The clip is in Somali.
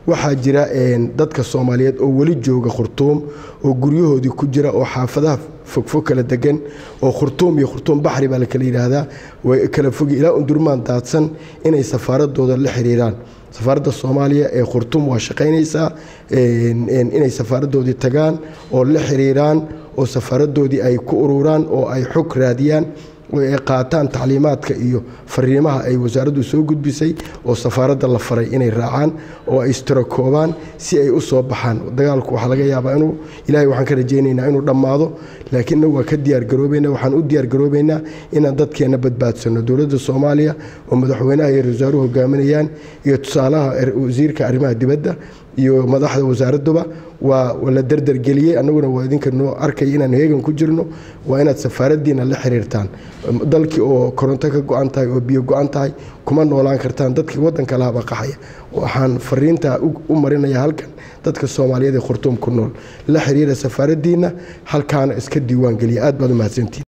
waxaa jira dadka soomaaliyeed oo weli jooga khurtuum oo guryahoodii ku jira oo xaafadaha fogfog kala degan oo khurtuum iyo khurtuum baxri baa la kala yidhaahdaa way kala fogi ilaa undurmaan daadsan inay safaaradooda la xiriiraan safaaradda soomaaliya ee khurtuum waa shaqaynaysaa inay safaaradoodii tagaan oo la xiriiraan oo safaaradoodii ay ku ururaan oo ay xog raadiyaan oo ay qaataan tacliimaadka iyo fariimaha ay wasaaraddu soo gudbisay oo safaaradda la faray inay raacaan oo ay istirakoobaan si ay u soo baxaan dagaalku waxaa laga yaabaa inuu ilaahay waxaan ka rajaynaynaa inuu dhammaado laakiin innagu waa ka diyaargaroobaynaa waxaan u diyaargaroobaynaa inaan dadkeenna badbaadsanno dowladda soomaaliya oo madaxweynaha iyo wasaaruhu hogaaminayaan iyo tusaalaha wasiirka arrimaha dibadda iyo madaxda wasaaradduba waa la derdergeliyey annaguna waa idinka noo arkaya inaan heegan ku jirno waa inaad safaaraddiina la xiriirtaan dalkii oo koronto ka go-an tahay oo biyo go-an tahay kuma noolaan kartaan dadkii waddanka lahaba qaxaya waxaan fariintaa u marinaya halkan dadka soomaaliyeed ee khurtuum ku nool la xiriira safaaraddiina halkaana iska diiwaan geliya aad baad u mahadsantiin